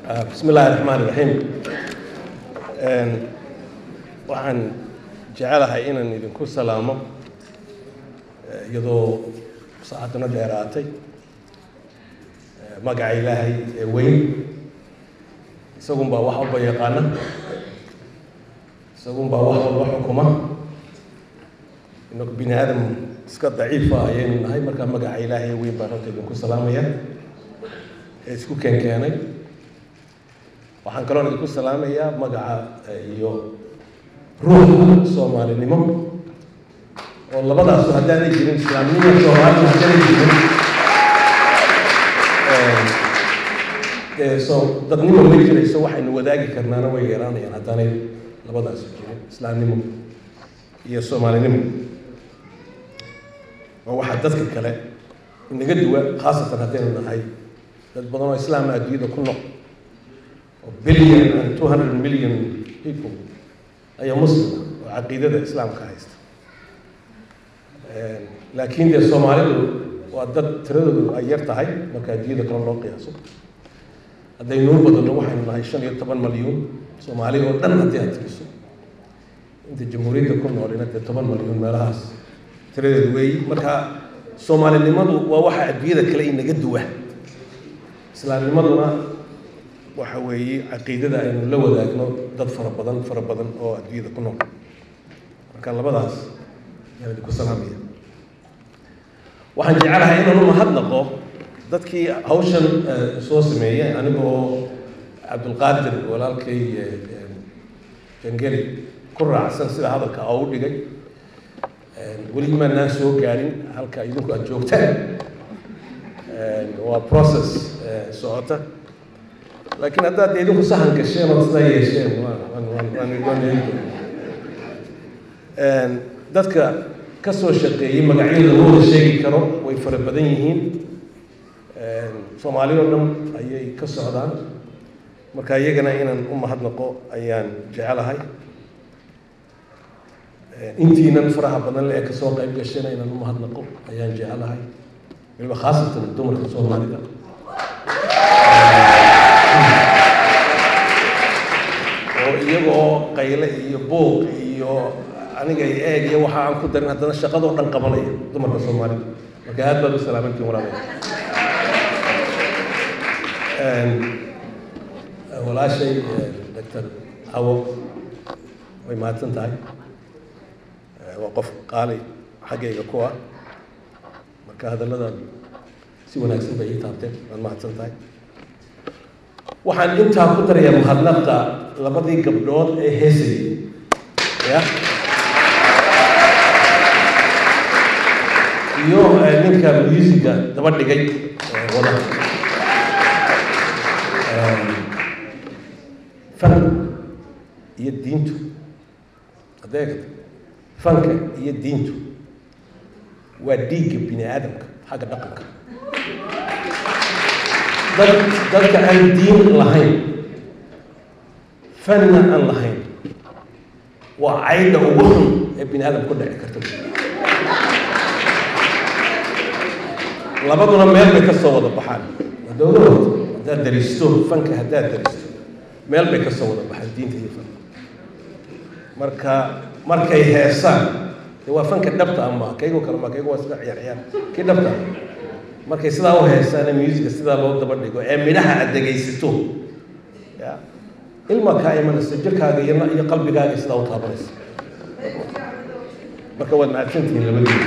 bismi illaahi raxmaan iraxiim waxaan jecelahay inaan idinku salaamo iyadoo saacaduna dheeraatay magaca ilaahay ee weyn isagunbaa wax walba yaqaana isagunbaa wax walba xukuma inagu bini aadam iska daciifa ayaynu nahay markaa magaca ilaahay ee weyn baan horta idinku salaamaya ee isku keenkeenay waxaan kaloon idinku salaamayaa magaca iyo ruuxa soomaalinimo oo labadaasu haddaanay jirin islaamnimo soomaalida haddaanay jirin dee soo dadnimo ma jirayso waxaynu wadaagi karnaana way yaraanayaan haddaanay labadaasu jirin islaamnimo iyo soomaalinimo oo waxaa dadka kale inaga duwa khaasatan haddaynu nahay dad badan oo islaama adduunyada ku noq oo billion and two hundred million people ayaa muslima oo caqiidada islaamka haysta laakiin dee soomaalidu waa dad tiradoodu ay yar tahay marka adduunyada kale loo qiyaaso haddaynuu badano waxaynu nahay shan iyo toban malyuun soomaali oo dhan haddii aad tiriso inta jamhuuriyadda ku noolina dee toban malyuun meelahaas tiradeedu weeyi marka soomaalinimadu waa waxa adduunyada kale inaga duwa islaamnimaduna waxa weeye caqiidada aynu la wadaagno dad fara badan fara badan oo adduunyada ku nool marka labadaas yaan idinku salaamaya waxaan jecelahay inaan u mahadnaqo dadkii hawshan soo sameeyey aniga oo cabdulqaadir walaalkay jangeli ku raacsan sida hadalka oo u dhigay weli maanaan soo gaarin halka idinku aad joogtaan waa process socota laakiin haddaad idinku sahan gasheen oo sidaa yeesheen dadka ka soo shaqeeyey magacyada looda sheegi karo way fara badan yihiin soomaali oo dhan ayay ka socdaan marka iyagana inaan u mahadnaqo ayaan jecelahay intiinan faraha badan le ee kasoo qayb gashayna inaan u mahadnaqo ayaan jecelahay waliba khaasatan dumarka soomaalida oo iyagoo qayle iyo buuq iyo aniga eeg iyo waxa aan ku darin haddana shaqadoo dhan qabanaya dumarka soomaalida marka aad baad u salaamantiin walaalayaal walaashay doctor hawo way mahadsan tahay waa qof qaali xaggayga ku ah marka hadalladan si wanaagsan bay ii taabteen waad mahadsan tahay waxaan intaa ku darayaa mahadnaqa labadii gabdhood ee heesayay ya iyo ninka musiga daba dhigay wada fanka iyo diintu adeegata fanka iyo diintu waa dhiigga bini aadamka xagga dhaqanka dad dadka aan diin lahayn fanna aan lahayn waa caydha ugu xun ee bini aadam ku dhici karta labaduna meel bay ka soo wada baxaan dowlahood haddaad daristo fanka haddaad daristo meel bay ka soo wada baxaan diinta iyo fanka marka markay heesaan de waa fanka dhabta ama kaygo kale ma kaygo waa iska ciyaar ciyaar kii dhabta ah markay sidaa u heesaan ee musica sidaa loo daba dhigo ee midhaha aad dhegaysato ya ilma kaa imanaysa jirkaaga iyo iyo qalbigaaga sidaa u taabanaysa marka waad mahadsantihiin labadiina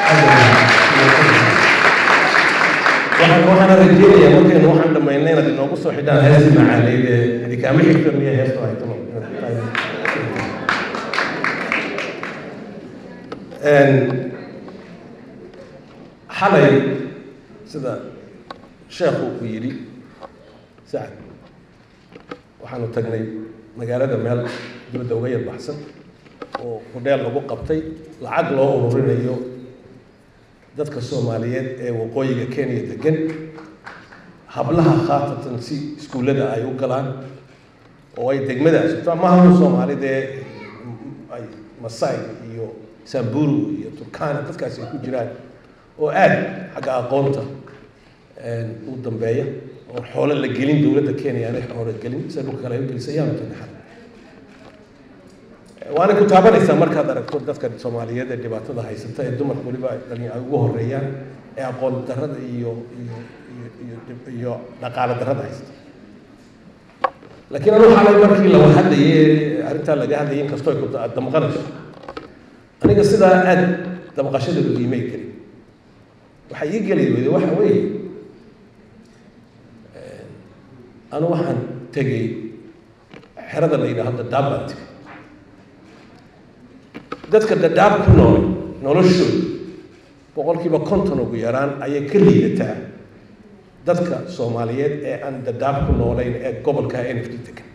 waxaan waxaana rajeynayaa markaynu waxaan dhamaynay inaad inoogu soo xidhaan heesi macaaneyd ee idinkaama xigta miya heestu haytano xalay sida sheekhu uu yidhi sacad waxaanu tagnay magaalada meel dibadda uga yar baxsan oo hudheel lagu qabtay lacag loo ururinayo dadka soomaaliyeed ee waqooyiga kenya degan hablaha khaasatan si iskuullada ay u galaan oo ay degmadaas maaha soomaali dee ay masai iyo samburu iyo turkana dadkaasi ay ku jiraan oo aad xagga aqoonta u dambeeya oo xoolo la gelin dowladda kenya aanay xoolo gelin sida dhulka kale ay u gelisay ayaanu tagnay xal waana ku taabanaysaa markaad aragto dadka soomaaliyeed ee dhibaatada haysata ee dumarka weliba dhali ay ugu horeeyaan ee aqoon darrada iyo iyo iyo iyo iyo dhaqaale darrada haysata laakiin anu xalay markii la hadlayay arrintaa laga hadlayay inkastoo ay ku damqanayso aniga sidaa aad damqashada u iimay gelin waxay ii geli weyday waxa weeye anu waxaan tegey xerada la yidhaahdo dadaab tegey dadka dadaab ku nool noloshooda boqolkiiba konton ugu yaraan ayay ka liidataa dadka soomaaliyeed ee aan dadaab ku noolayn ee gobolka n f d degan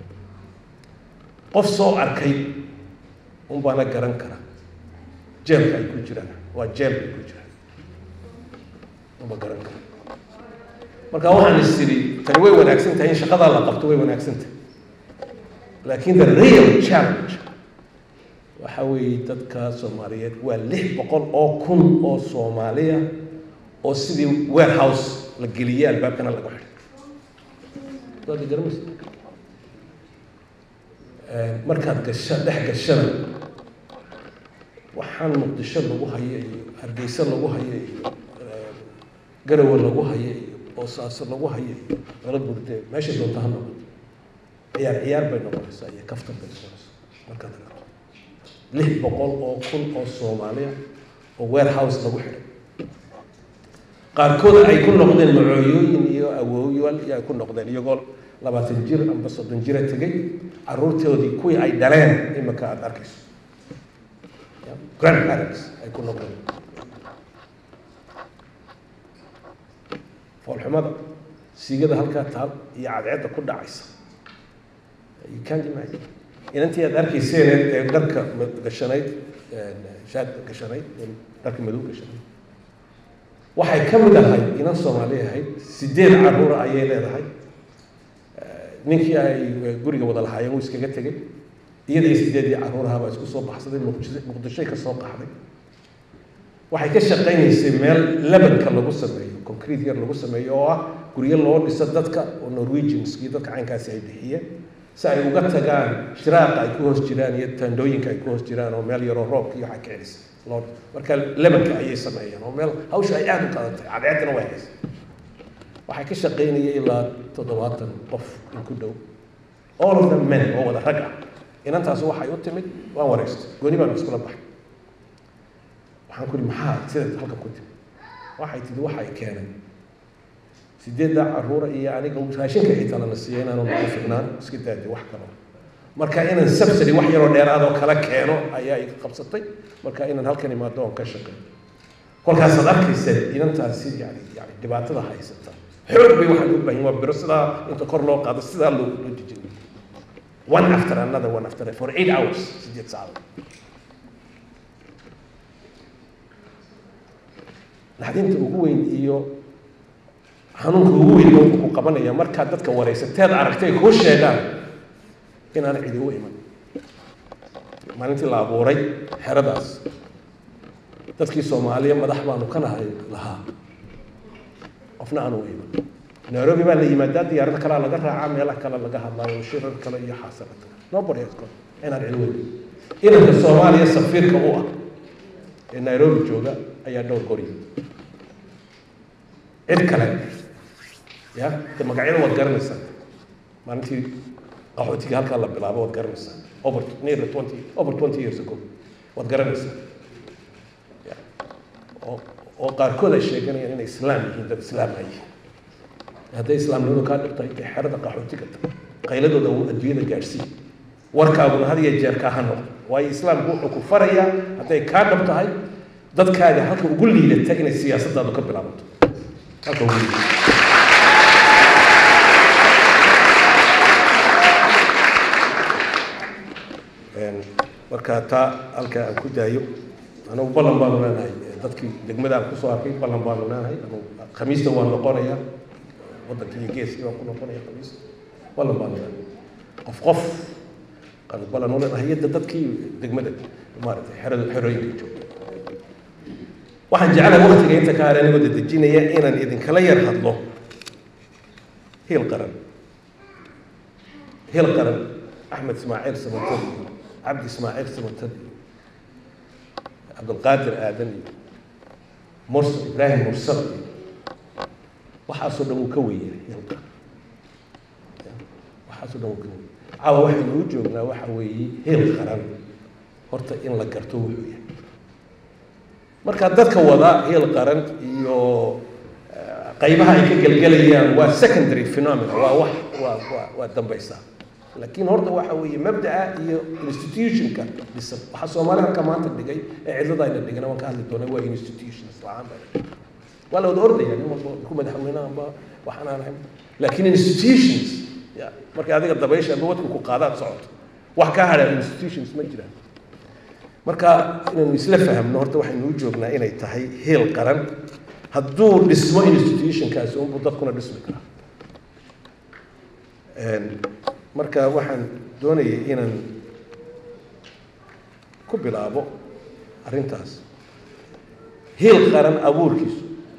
qof soo arkay un baana garan kara jeelka ay ku jiraan waa jeel bay ku jiraan unba garan kara marka waxaan is iri tani way wanaagsan tahay in shaqadaa la qabto way wanaagsan tahay laakiin the real challenge waxa weeye dadka soomaaliyeed waa lix boqol oo kun oo soomaaliya oo sidii warehouse la geliyey albaabkana lagu xidhay waad garamaysa markaad gasha dhex gashana waxaan muqdisho lagu hayo iyo hargeysa lagu hayo iyo garowe lagu hayo iyo boosaaso lagu hayo iyo lala burde meesha doonta ha noqoto ciyaar ciyaar bay noqonaysaa iyo kaftan bay noqonaysaa markaad aragto lix boqol oo kun oo soomaaliya oo warehouse lagu xidhay qaarkood ay ku noqdeen macooyooyin iyo awooyaal iyo ay ku noqdeen iyagoo labaatan jir amba soddon jira tegay caruurtoodii kuwii ay dhaleen imika aada arkayso grandparents ay ku noqdeen foolxumada siigada halkaa taal iyo cadceedda ku dhacaysa you can't imagine inantii aad arkayseen ee dharka gashanayd shaad gashanayd dharka madow gashanayd waxay ka mid ahayd inan soomaali ahayd sideed caruura ayay leedahay ninkii ay guriga wada lahaayeen wuu iskaga tegey iyada iyo sideedii caruuraha baa isku soo baxsaday muqdisho muqdishoy ka soo qaxday waxay ka shaqaynaysay meel lebanka lagu sameeyo concrete yar lagu sameeyo oo ah guryo loo dhiso dadka oo norwegianskii dadka caynkaasi ay bixiyeen si ay uga tagaan shiraaqa ay ku hoos jiraan iyo tandooyinka ay ku hoos jiraan oo meel yaroo roobka iyo waxa ka celisa loo marka lebanka ayay sameeyeen oo meel hawsha ay aada u qadatay cadceeddina way haysa waxay ka shaqaynayay ilaa toddobaatan qof in ku dhow all of them men oo wada rag ah inantaas waxay u timid waan wareystay gooni baan iskula baxay waxaan ku ihi maxaa sidaad halkan ku timid waxay tihi waxay keenay sideedda caruura iyo aniga raashinka xitaa lana siiyay inaanu nagu fignaan iska daadi wax kalo marka inaan subsidy wax yaroo dheeraad oo kala keeno ayaa iga qabsatay marka inaan halkan imaado oon ka shaqeeyo kolkaasaad arkaysa inantaasi yani yani dhibaatada haysata xoog bay waxaan u baahin waa biro sidaa inta kor loo qaado sidaa loo loo dejin one after another one after for eight hours sideed saacadood naxdinta ugu weyn iyo xanuunka ugu weyn wuxuu ku qabanaya markaad dadka waraysateed aragtay kuu sheegaan inaan cidi u iman maalintii la abuuray xeradaas dadkii soomaaliya madax baanu ka nahay lahaa qofna aanu u iman nairobi baa la yimaadaa diyaarada kalea laga raacaa meelaha kale laga hadlaayo shirar kale iyo xaasanad nobody has gone inaan cidi weyn inanka soomaaliya safiirka u ah ee nairobi jooga ayaa dhowr gori cid kale ya de magacyada waad garanaysaa maalintii qaxootiga halkaa la bilaabo waad garanaysaa over nearly twenty over twenty years ago waad garanaysaa ya oo oo qaarkood ay sheeganayaan inay islaam yihiin dad islaam ay yihiin hadday islaamnimadu kaa dhibtahay dee xerada qaxootiga ta qayladooda uu adduunyada gaadhsiin warkaaguna had iyo jeer kaa ha noqdo waayo islaamku wuxuu ku farayaa hadday kaa dhab tahay dadkaaga halka ugu liidata inay siyaasadaadu ka bilaabato halka ugu liidata marka taa halka aan ku daayo anagu ballan baanu leenahay dadkii degmada aan kusoo arkay ballan baanu leenahay anu khamiista waan noqonaya waddanka iyo geeskii waan ku noqonaya khamiista ballan baanu leenahay qof qof aanu ballan u leenahay yadda dadkii degmada maaragtay xerada xerooyinka jooga waxaan jeclahay waktiga inta ka hare anigoo dadejinaya inaan idinkala yar hadlo hiil qaran hiil qaran axmed ismaaciil samatad iyo cabdi ismaaciil samatad iyo cabdulqaadir aadan iyo mursal ibraahim mursal iyo waxaasoo dhan wuu ka weynyahay hiil qaran waxaasoo dhan wuu ka weynyahay caawa waxaynu u joognaa waxa weeye hiil qaran horta in la garto wuxuu yahay marka dadka wada hiil qaran iyo qaybaha ay ka gelgelayaan waa secondary phenomena waa wax waa waa waa dambaysaa laakiin horta waxa weeye mabda'a iyo institutionka dhisan waxaa soomaali halka maanta dhigay ee cidlada ayna dhigana waan ka hadli doonay waa institutions la-aan baa waa la wada ordaya nin walba ku madaxweynahanba waxaan aan ahayn laakiin institutions ya marka adiga dabaysha aba wadku ku qaadaad socoto wax ka hadha institutions ma jiraan marka inaynu isla fahamno horta waxaynu u joognaa inay tahay heel qaran hadduu dhismo institutionkaasi unbuu dadkuna dhismi karaa marka waxaan doonayay inaan ku bilaabo arrintaas heel qaran abuurkiisu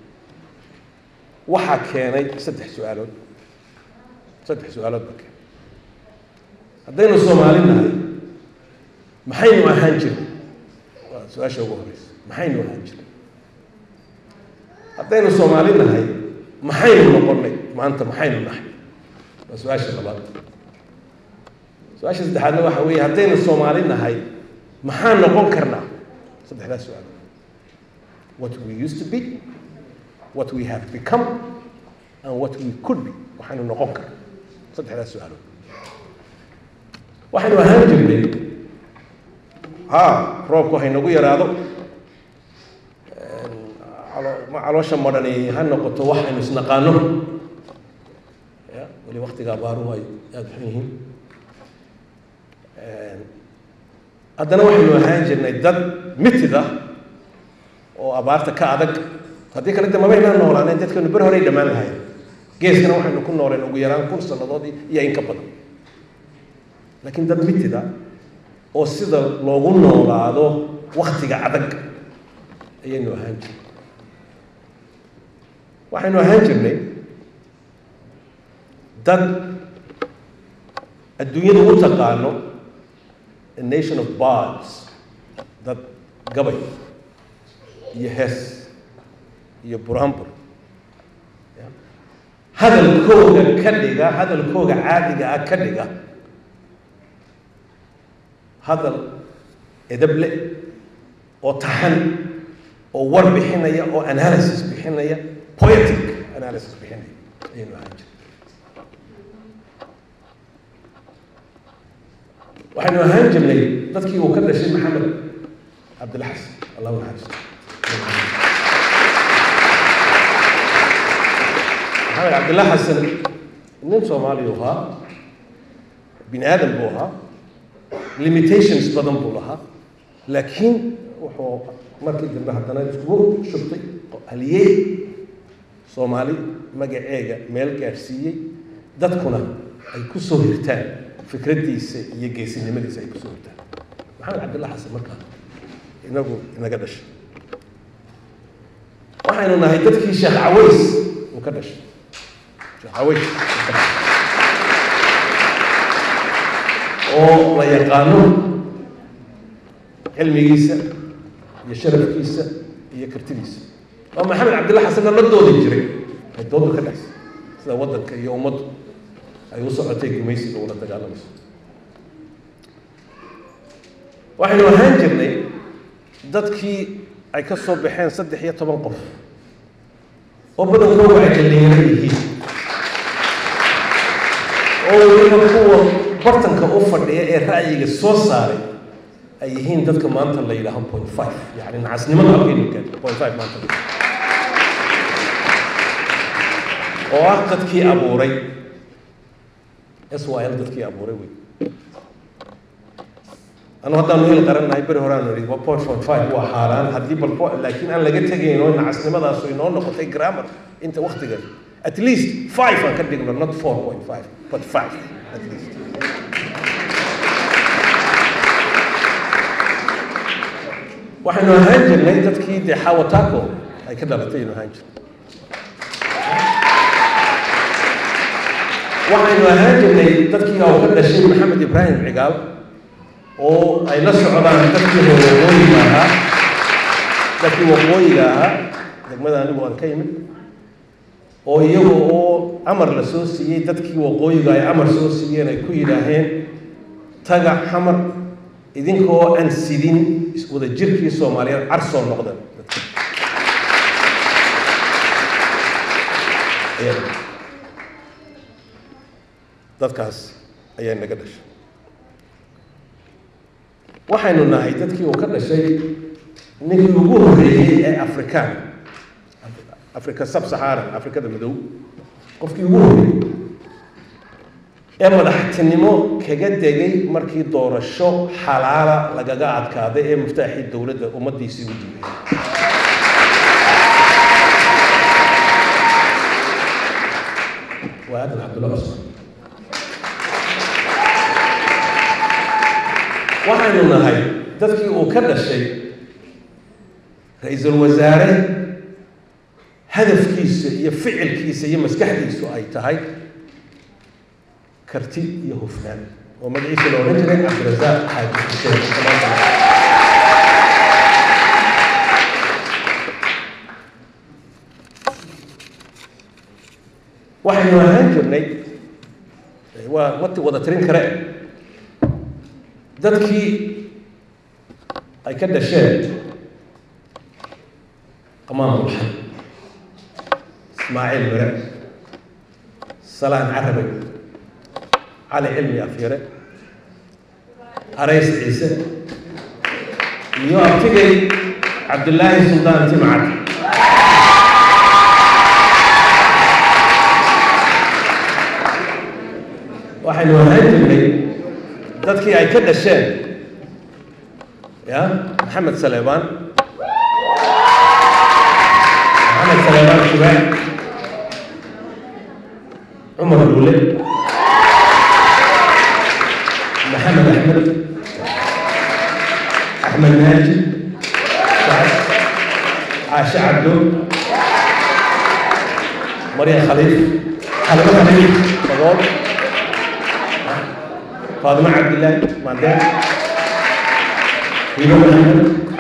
waxaa keenay saddex su-aalood saddex su-aalood baa keenay haddaynu soomaali nahay maxaynu ahaan jirnay waa su-aasha ugu horeysa maxaynu ahaan jirnay haddaynu soomaali nahay maxaynu noqonnay maanta maxaynu nahay waa su-aasha labaad su-aasha saddexaadna waxa weeye haddaynu soomaali nahay maxaan noqon karnaa saddexdaas su-aal what we used to be what we have become and what we could be waxaynu noqon karna saddexdaas su-aalood waxaynu ahaan jirnay ha roobku haynagu yaraado ma caloosha madhani ha noqoto waxaynu isnaqaano ya weli waktiga abaaruhu ay aada xun yihiin haddana waxaynu ahaan jirnay dad mitid ah oo abaarta ka adag haddii kale de mabaynaan noolaaneen dadkanu ber horey dhammaan lahayn geeskana waxaynu ku nooleen ugu yaraan kun sannadood iyo in ka badan laakiin dad mitid ah oo sida loogu noolaado waktiga adag ayaynu ahaan jirnay waxaynu ahaan jirnay dad adduunyada u taqaano a nation of bards dad gabay iyo hees iyo buraanbur hadalkooga ka dhiga hadalkooga caadiga ah ka dhiga hadal edable oo taxan oo war bixinaya oo analysis bixinaya poetic analysis bixinaya ayaynu ahaan jirnay waxaynu ahaan jirnay dadkii uu ka dhashay maxamed cabdilla xasan allahu naxariisto maxamed cabdilla xasan nin soomaaliya u ahaa bini aadam buu ahaa limitations badan buu lahaa laakiin wuxuu markii dambe haddana iskugu shubtay haliyey soomaali magaceega meel gaadhsiiyey dadkuna ay ku soo hirtaan fikraddiisa iyo geesinimadiisa ay kusoo hirtaan maxamed cabdilla xasan markaa inagu inaga dhashay waxaynu nahay dadkii sheekh caways uu ka dhashay sheekh caways oo la yaqaano cilmigiisa iyo sharafkiisa iyo kartidiisa oo maxamed cabdilla xasanna la doodi jiray ay doodu ka dhexsay sida waddanka iyo ummaddu ay u socotay gumaysiga ula dagaalamayso waxaynu ahaan jirnay dadkii ay ka soo baxeen saddex iyo toban qof oo badankooda ay dhalinyaro yihiin oo weliba kuwa bartanka u fadhiya ee ra'yiga soo saaray ay yihiin dadka maanta la yidhaaho point five yani nacasnimada halkaynu gaadho point five maanta oo ah dadkii abuuray s y l dadkii abuuray wey anu haddaanu hel qarannahay beri horeaanu idhi waa point point five waa xaaraan haddii bal laakiin aan laga tegayno nacasnimadaasu inoo noqotay grammar inta waktigan at least five aan ka dhigno not four point five but five at least waxaynu ahaan jirnay dadkii dee xawataco ay ka dhalatay aynu ahaan jirnay waxaynu ahaan jirnay dadkii oo ka dhashay maxamed ibraahim cigaal oo ay la socdaan dadkii waqooyiga ahaa dadkii waqooyiga ahaa degmada anigu aan ka yimid oo iyaga oo amar la soo siiyey dadkii waqooyiga ay amar soo siiyeen ay ku yidhaaheen taga xamar idinkoo aan sidin wada jirkii soomaaliyeed carsoo noqdan dadkaas ayaa naga dhashay waxaynu nahay dadkii uu ka dhashay ninkii ugu horreeyey ee afrikaan afrika sab saxaaran afrikada madow qofkii ugu horreeyey ee madaxtinimo kaga degay markii doorasho xalaala lagaga adkaaday ee muftaaxii dowladda ummaddiisii u diibay waa aadan cabdulla cusman waxaynu nahay dadkii uu ka dhashay ra-iisul wasaare hadafkiisa iyo ficilkiisa iyo maskaxdiisu ay tahay karti iyo hufnaan oo magaciisa la odhan jiray cabdirasaaq xaaji xuseen waxaynu ahaan jirnay waa wati wada tirin kare dadkii ay ka dhasheen qamaam bulxan ismaaciil mire salaan carabay cali cilmi afyare arays ciise iyo abtigay cabdillaahi suldaan timcad waxaynu ahaan jirnay dadkii ay ka dhasheen ya maxamed saleebaan maxamed saleebaan shubaan cumar duule maxamed axmed axmed naaji caashe cabdo maryan khaliif xalimo khaliif fadool faadimo cabdillaahi maandeen hiibo maxamed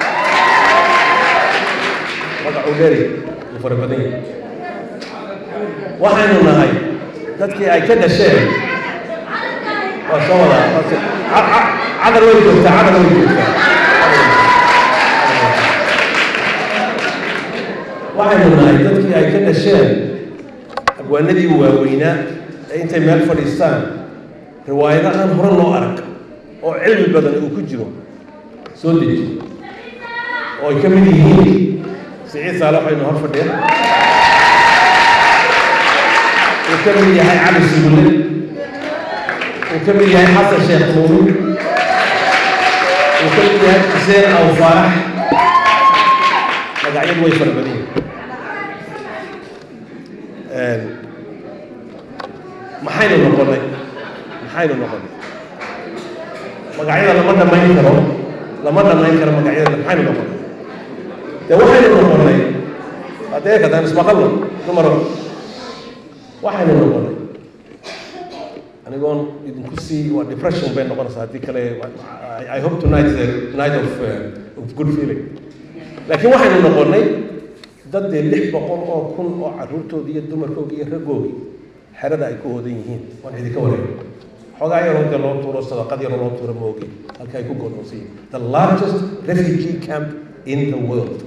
magacuu dheeri uu fara badan yahay waxaynu nahay dadkii ay ka dhasheen waa soo wadaa cadar way joogtaa cadar way joogtaa waxaynu nahay dadkii ay ka dhasheen abwaanadii waaweynaa ee intay meel fadhiistaan riwaayado aan hore loo arag oo cilmi badan uu ku jiro soo deji oo ay ka mid yihiin siciid saale waxaynu hor fadhiya uu ka mid yahay cali sugulle uu ka mid yahay xasan sheekh mawlud uu ka mid yahay xuseen aw faarax magacyadu way fara badan yihiin maxaynu noqonay maxaynu noqonay magacyada lama dhamayn karo lama dhamayn karo magacyada maxaynu noqonay dee waxaynu noqonay haddee kadaan ismaqalno dumaro waxaynu noqonay anigoon idinku sii waa depression bay noqonaysaa haddii kale i hope tonight is a night of, uh, of good feeling laakiin waxaynu noqonay dad dee lix boqol oo kun oo carruurtoodii iyo dumarkoodii iyo raggoodii xerada ay ku oodan yihiin waan idinka wareegay xoogaa yaroo dee loo tuuro sadaqad yaroo loo tuuro moogi halka ay ku godoonsan yihiin the largest refugee camp in the world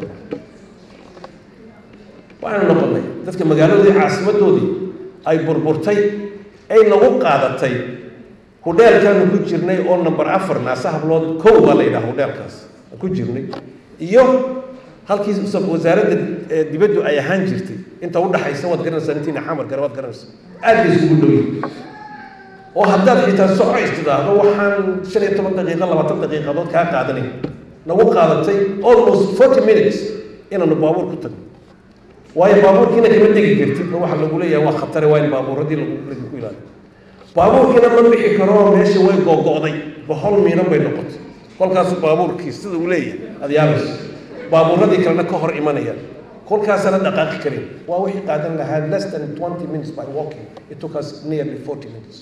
waxaynu noqonay dadka magaaladoodii caasimadoodii ay burburtay ay nagu qaadatay hudheelkaanu ku jirnay oo number afar naase hablood kow baa la yidhaha hudheelkaas ku jirnay iyo halkii wasaaradda dibaddu ay ahaan jirtay inta udhaxaysa waad garanaysaa intiina xamar gare waad garanaysaa aad bay isugu dhow yihin oo haddaad xitaa soco istidaahdo waxaan shan iyo toban daqiiqo labaatan daqiiqadood kaa qaadanay nagu qaadatay almost forty minutes inaanu baabuur ku tagno waayo baabuurkiina kama degi kartid oo waxa lagu leeyahay waa khatare waa in baabuuradii lagu lagu ilaaliyo baabuurkiina ma bixi karo meesha way googo'day bohol miinan bay noqotay kolkaasu baabuurkii sida uu leeyahay aada yaabayso baabuuradii kalena ka hor imanayaan kolkaasana dhaqaaqi karin waa wixii qaadan lahaa less than twenty minutes by walking it took us nearly forty minutes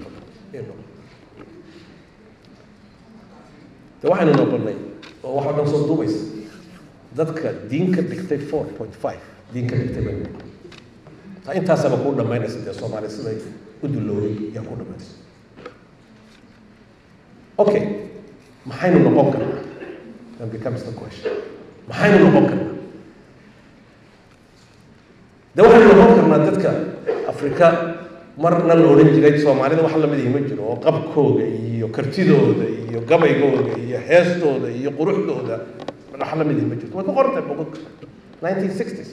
de waxaynu noqonay oo waxa dhan soo duubaysa dadka diin ka dhigtay four point five diin ka dhigtay bay ta intaasaba kuu dhamaynaysa dee soomaaliya siday u duloobay yaa ku dhamaynaysa okay maxaynu noqon karnaa then becomes the question maxaynu noqon karnaa de waxaynu noqon karnaa dadka afrika marna la odhan jiray soomaalida wax lamid ihi ma jiro oo qabkooga iyo kartidooda iyo gabaygooda iyo heestooda iyo quruxdooda wax lamid ihi ma jirto way ku qorantay bogog nineteen sixties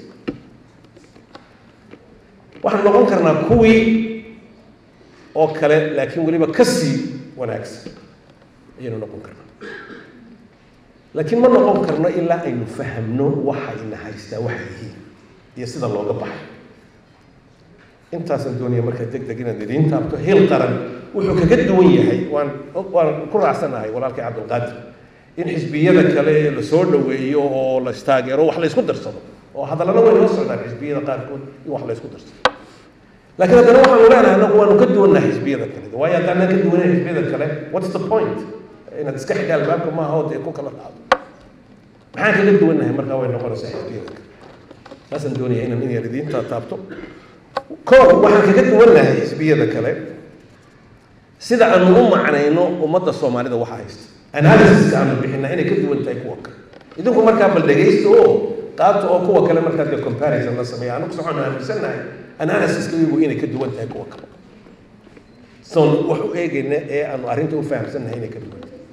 waxaanu noqon karnaa kuwii oo kale laakiin weliba kasii wanaagsan ayaynu noqon karnaa laakiin ma noqon karno ilaa aynu fahamno waxayna haystaa waxay yihiin iyo sida looga baxay intaasaan doonaya markaa deg deg inaad idiin taabto hil qaran wuxuu kaga duwan yahay waan waan ku raacsanahay walaalkay cabdulqaadir in xisbiyada kale la soo dhoweeyo oo la istaageero wax la isku darsado oo hadallana way noo socdaan xisbiyada qaarkood in wax la isku darsado laakiin haddana waxaanu leenahay anagu waanu ka duwannahay xisbiyada kale waayo haddaanan ka duwanahay xisbiyada kale what's the point inaad iska xidha albaabka maaha oo dee ku kala qaado maxaan kaga duwannahay markaa way noqonaysaa xisbiyada kale saasaan doonaya inaan in yar idiinta taabto koob waxaan kaga duwannahay xisbiyada kale sida aanu u macnayno ummadda soomaalida waxa haysta analysiska aanu bixinaa inay ka duwan tahay kuwa kale idinku markaa bal dhegaysta oo qaabta oo kuwa kale markaa dee comparison la sameeya anagu socoon aaminsannahay analysiska iyagu inay ka duwan tahay kuwa kale soon wax u eegayna ee aanu arrinta u fahamsannahay inay ka duwan tahay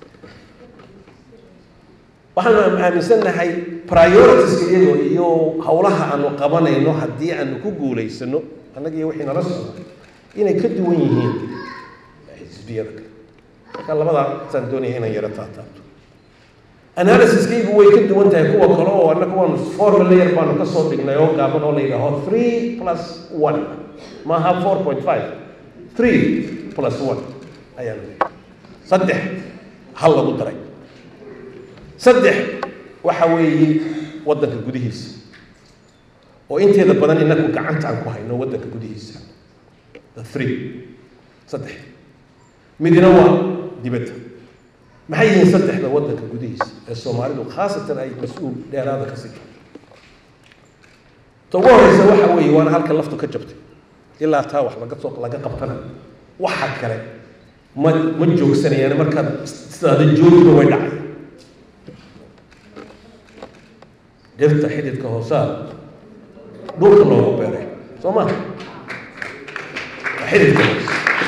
waxaanu aaminsannahay prioritiska iyagoo iyo howlaha aanu qabanayno haddii aanu ku guulaysano annaga iyo wixii nala socda inay ka duwan yihiin xisbiyada kale marka labadaasaan doonaya inaan yaro taataabto analysiskaygu way ka duwan tahay kuwa kale oo annaga waanu formula yar baanu ka soo dhignay oo gaaban oo la yidhaaho three plus one maaha four point five three plus one ayaan saddex hal lagu daray saddex waxa weeye waddanka gudihiisa oo inteeda badan inagu gacanta aan ku hayno waddanka gudihiisa the three saddex midina waa dibadda maxay yihiin saddexda waddanka gudihiisa ee soomaalidu khaasatan ay mas-uul dheeraada ka sii ta ugu horeysa waxa weeye waana halka laftu ka jabtay ilaa taa wax laga soo laga qabtana waxa kale ma ma joogsanayaan markaad sidaada joogiba way dhacay dhirta xididka hoosaa dhulka loogu beeray soo ma xididka hoose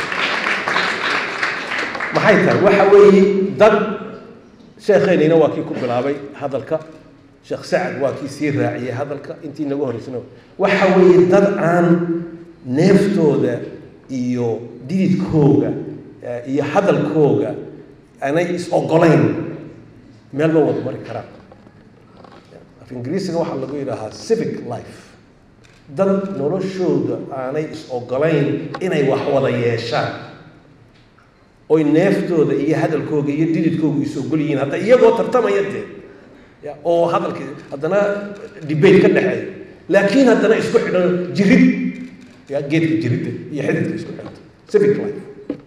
maxay tahay waxa weeye dad sheekheynina waa kii ku bilaabay hadalka sheekh sacad waa kii sii raaciyey hadalka intii inagu horeysana waxa weeye dad aan neeftooda iyo dididkooga iyo hadalkooga aanay is ogolayn meel ma wada mari karaan af ingiriisiga waxaa lagu yidhaahaa civic life dad noloshooda aanay is ogolayn inay wax wada yeeshaan oy neeftooda iyo hadalkooga iyo dididkooga is ogol yihiin hadda iyagoo tartamaya dee ya oo hadalkii haddana debate ka dhexeeya laakiin haddana isku xidhan jirid ya geedka jiridda iyo xididka isku xidhanta civic life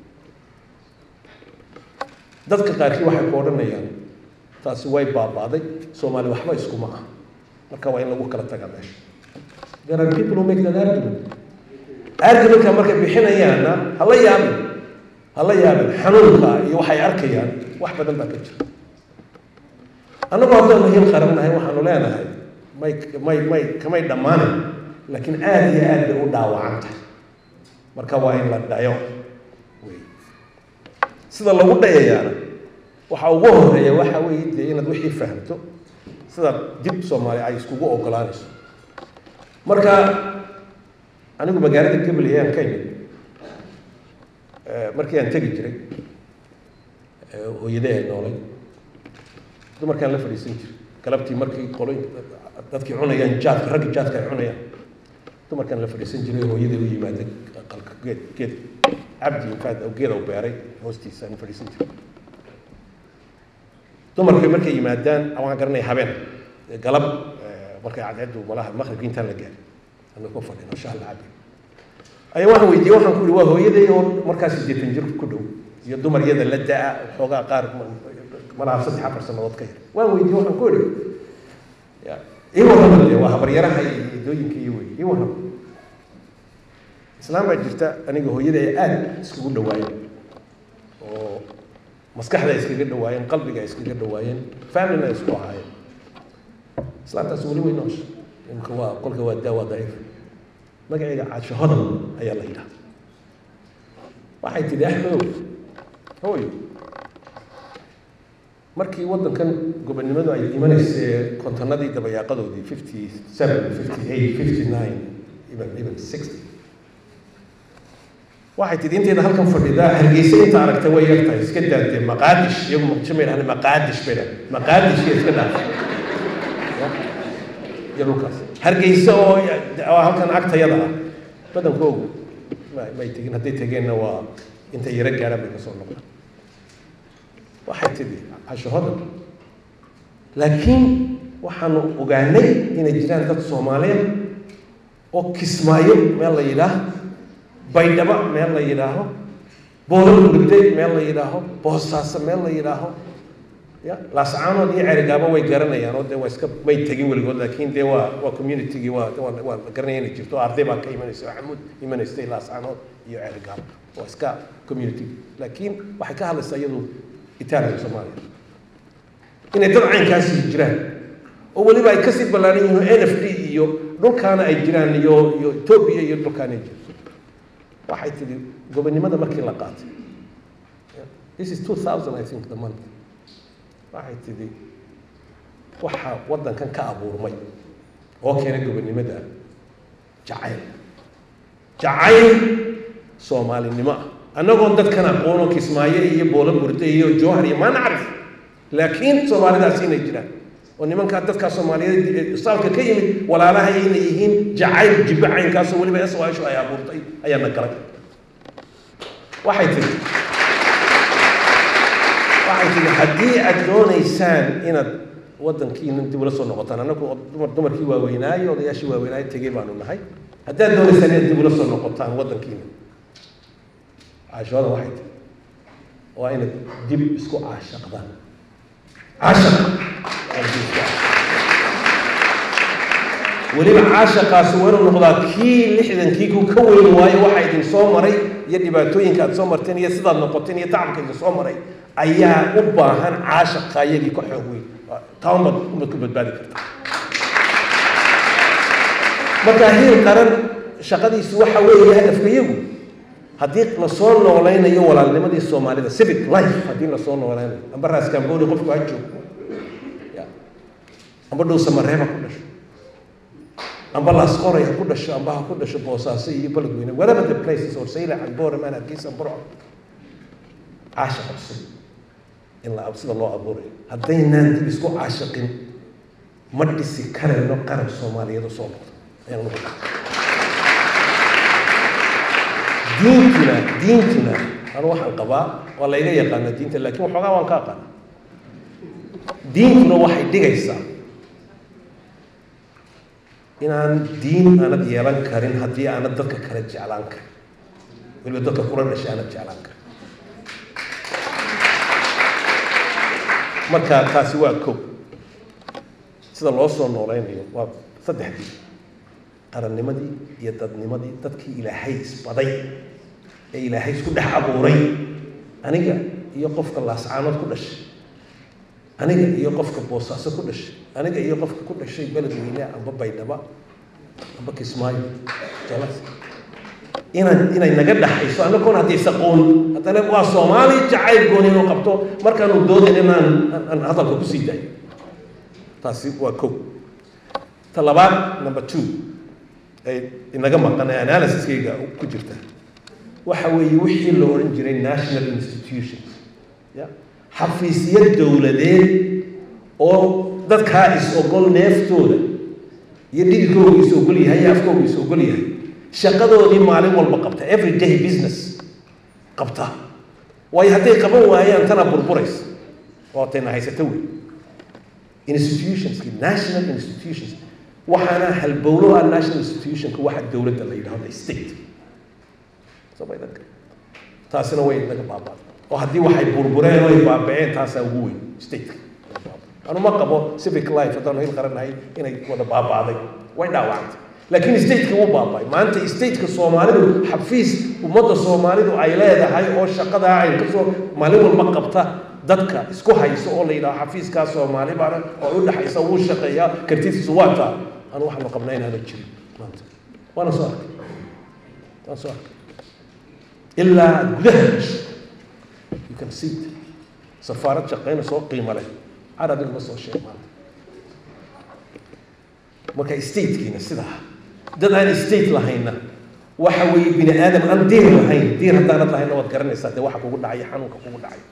dadka qaarkii waxay ku odhanayaan taasi way baabaaday soomaali waxba iskuma ah marka waa in lagu kala tagaa meesha there are people who make that argument argumentka markay bixinayaanna hala yaabin hala yaabin xanuunka iyo waxay arkayaan wax badan baa ka jira annagu haddaanu hil qarannahay waxaanu leenahay may may may kamay dhammaanan laakiin aada iyo aad bay u dhaawacan tahay marka waa in la dhayo wey sida lagu dhayayaana waxa ugu horeeya waxa weeye dee inaad wixii fahamto sida dib soomaali ay iskugu ogolaanayso marka anigu magaalada gabaley aan ka imid markii aan tegi jiray hooyadee ay noolay dumarkaan la fadhiisan jiray galabtii markii qolo dadkii cunayaan jaadka raggi jaadka ay cunayaan dumarkaan la fadhiisan jiray hooyadee u yimaada qalka geed geed cabdi infaad geeda u beeray hoostiisa aan fadhiisan jiray dumarkay markay yimaadaan waan garanaya habeen galab markay cadceeddu malaha maqribkii intaan la gaarin anu ku fadhino shaah la cabi ayaa waxaan weydiiyey waxaan ku ihi waa hooyaday oo markaa siddeetan jir ku dhow iyo dumar iyada la da-a xoogaa qaar malaha saddex afar sannadood ka yar waan weydiiyey waxaan ku idhi ii warrama dee waa habaryaraha iyo idooyinka iyo wey ii warrama islaam baa jirta aniga hooyada ay aada iskugu dhawaayeen oo maskaxda ay iskaga dhawaayeen qalbiga ay iskaga dhawaayeen familina ay isku ahaayeen islaamtaas weli way noosha imka waa qolka waa daa waa daciif magacayga caasho hodan ayaa la yidhaha waxay tidhi axmedow hooyo markii waddankan gobonnimadu ay imanaysay kontonadii dabayaaqadoodii fifty seven fifty eight fifty nine even even sixty waxay tidhi inteeda halkan fadhida hargeysa inta aragtay way yartahay iska daadee maqaadish iyagu muqdisho may dhahdeen maqaadish bay dhahdeen maqaadish iyo iska dhaafay iyo dhulkaas hargeysa oo oo halkan agtayada ah badankoogu may tegin hadday tegeenna waa intay yaro gaadhaan bay kasoo noqdaan waxay tidhi casho hodan laakiin waxaanu ogaanay inay jiraan dad soomaaliyeed oo kismaayo meel la yidhaah baydhabo meel la yidhaaho boolo gurigde meel la yidhaaho boosaaso meel la yidhaaho ya laascaanood iyo cerigaabo way garanayaan oo dee waa iska may tegin weligood laakiin dee waa waa communitygii waa waa waa la garanaya inay jirto arday baa ka imanaysa oo xamuud imanaystay laascaanood iyo cerigaabo waa iska community laakiin waxay ka hadlaysaa iyadu itaaliya soomaaliya inay dad caynkaasi jiraan oo weliba ay kasii ballaaran yihiin n f d iyo dhulkaana ay jiraan iyo iyo etoobiya iyo dhulkaana ay jirto waxay tidhi gobonnimada markii la qaatay this is two thousand i think the month waxay tidhi waxaa waddankan ka abuurmay oo keenay gobonnimada jacayl jacayl soomaalinimo ah annagoon dadkan aqoono kismaayo iyo boolo burde iyo jowhar iyo maa nacrif laakiin soomaalidaas inay jiraan oo nimankaa dadkaa soomaaliyeed saalka ka yimid walaalaha inay yihiin jacayl jibbo caynkaasoo weliba eswaashu ay abuurtay ayaana galay waxay tihi waxay tihi haddii aad doonaysaan inaad waddankiina dib ula soo noqotaan annagu dumar dumarkii waaweynaayo odayaashii waaweynaayo tegey baanu nahay haddaad doonaysaan inaad dib ula soo noqotaan waddankiina caashooda waxay tihi waa inaad dib isku caashaqdaan caashaq weliba caashaqaasi waa inuu noqdaa kii lixdankii ku ka weyn waayo waxa idin soo maray iyo dhibaatooyinka aad soo marteen iyo sidaad noqoteen iyo tacabka idin soo maray ayaa u baahan caashaqa iyagii ka xoog weyn taa umad umad ku badbaadi karta marka hiil qaran shaqadiisu waxa weeye hadafka iyagu haddii lasoo noolaynayo walaalnimadii soomaalida civic life haddii lasoo noolaynayo amba raas cambodia qofku ha joogo amba dhow samareeba ku dhasho amba laasqoray ha ku dhasho amba ha ku dhasho boosaaso iyo beledweyne whatever the places or sayla camboora maan hargeysa burco caashiq cusub in la sida loo abuurayo haddaynaan dib isku caashiqin ma dhisi karayno qaran soomaaliyeed oo soo noqdo ayaan ugu diintuna diintuna anu waxaan qabaa waa layga yaqaana diinta laakiin waxoogaa waan ka aqaana diintuna waxay dhigaysaa inaan diin aanad yeelan karin haddii aanad dadka kale jeclaan karin weliba dadka kula dhashay aanad jeclaan karin marka taasi waa kow sida loo soo noolaynayo waa saddexdii qarannimadii iyo dadnimadii dadkii ilaahay isbaday ee ilaahay isku dhex abuuray aniga iyo qofka laascaanood ku dhashay aniga iyo qofka boosaaso ku dhashay aniga iyo qofka ku dhashay beledweyne amba baydhaba amba kismaayo jalas inaan inay naga dhaxayso annagoon haddii isaqoon haddana waa soomaali jacayl gooni inuu qabto markaanu doodan inaan aan hadalka kusii daayo taasi waa kow ta labaad number two ay inaga maqan ee analysiskayga ku jirta waxa weeye wixii la odhan jiray national institutions ya xafiisyo dowladeed oo dadkaa is-ogol neeftooda iyo dhididkoogu is-ogol yahay iyo afkoogu is-ogol yahay shaqadoodii maalin walba qabta every day business qabta waayo hadday qaban waayaan tana burburaysa oo tayna haysato wey institutionski national institutions waxaana halbowlo ah national institutionka waxa dowladda la yidhahdo state somaydanka taasina way naga baabaaday oo haddii waxay burbureen oo ay baabaceen taasaa ugu weyn stateka anu ma qabo civic life haddaanu hil qaranahay inay wada baabaaday way dhaawacantay laakiin stateka wuu baabay maanta stateka soomaalidu xafiis ummadda soomaalidu ay leedahay oo shaqadaa ay kasoo maalin walba qabta dadka isku hayso oo la yidhaho xafiiskaa soomaali baana oo u dhexaysa wuu shaqeeyaa kartidiisu waa taa anu waxaanu qabnaa inaana jirin maanta waana soo arkay waan soo arkay ilaa gudaha gasho you can see it safaarad shaqeyna soo qiimo leh carabiga ma soo sheeg maanta marka statekiina sidaa dad aan state lahayna waxa weeye bini aadam aan diir lahayn diir haddaanad lahayna waad garanaysaa dee waxa kugu dhacaya xanuunka kugu dhacay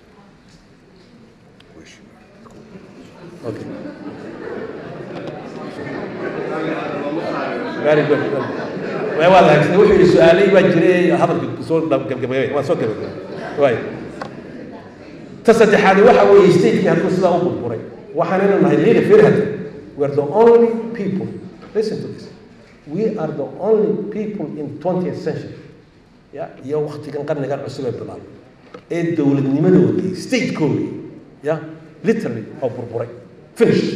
okay very good waa lahagsane wuxuu yidhi su-aalay baa jiray hadalka soo gabgabay waan soo gabagabay waay ta saddexaadi waxa weeye stateki hadduu sidaa u burburay waxaan inu nahay leader firhad we are the only people listen to this we are the only people in 20th century ya iyo waktigan qarnigan cusub ee bilaabay ee dowladnimadoodii statekoodii ya literally oo burburay finished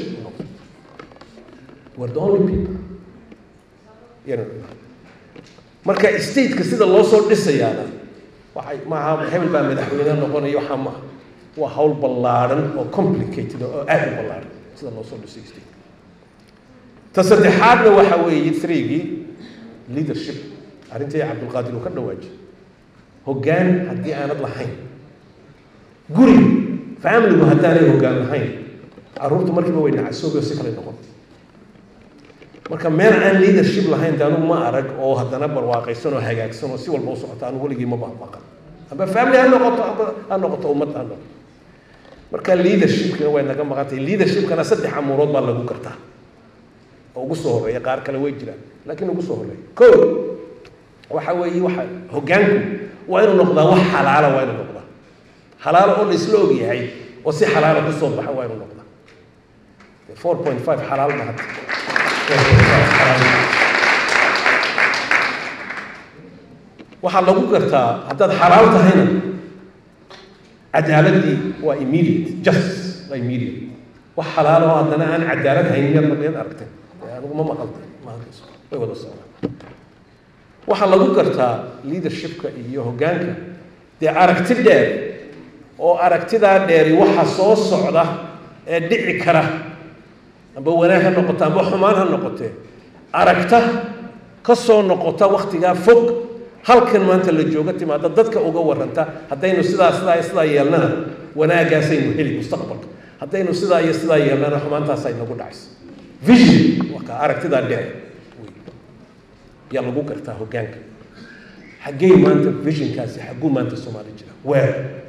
we are the only people yan marka stateka sida loo soo dhisayaana waxay maaha hebel baa madaxweyne noqonaya waxaa maaha waa hawl ballaadhan oo complicated oo aada u ballaadhan sida loo soo dhisay state ta saddexaadna waxa weeye threegii leadership arrintii cabdulqaadir uu ka dhawaajiy hoggaan haddii aanad lahayn guri familigu haddaanay hoggaan lahayn carruurtu markiiba way nacasoobi oo si kale noqon marka meel aan leadership lahayn de anugu ma arag oo haddana barwaaqaysan oo hagaagsan oo si walba u socota anugu weligii ma baabaqan amba family ha noqoto amba ha noqoto ummad ha noqoto marka leadershipkana way naga maqantay leadershipkana saddex amuurood baa lagu gartaa oo ugu soo horreeya qaar kale way jiraan laakiin ugu soo horreeya ko waxa weeye waxa hoggaanku waa inuu noqdaa wax xalaala waa inuu noqdaa xalaalo oo la isla og yahay oo si xalaala ku soo baxa waa inuu noqdaa four point five xalaal ma hadda waxaa lagu gartaa haddaad xalaal tahayna cadaaladii waa immediate justice waa immediate wax xalaal oo haddana aan cadaalad haynin yaad maqliyad aragtay anigu ma maqaltay ma halkayso way wada socdaan waxaa lagu gartaa leadershipka iyo hoggaanka dee aragti dheer oo aragtidaa dheeri waxa soo socda ee dhici kara amba wanaag ha noqoto amba xumaan ha noqotee aragta ka soo noqota waktigaa fog halkan maanta la jooga timaada dadka uga waranta haddaynu sidaa sidaa iyo sidaa yeelnana wanaagaasaynu heli mustaqbalka haddaynu sidaa iyo sidaa yeelnana xumaantaasa inagu dhacaysa vision waa ka aragtidaa dheer yaa lagu gartaa hoggaanka xaggey maanta visionkaasi xagguu maanta soomaali jira weer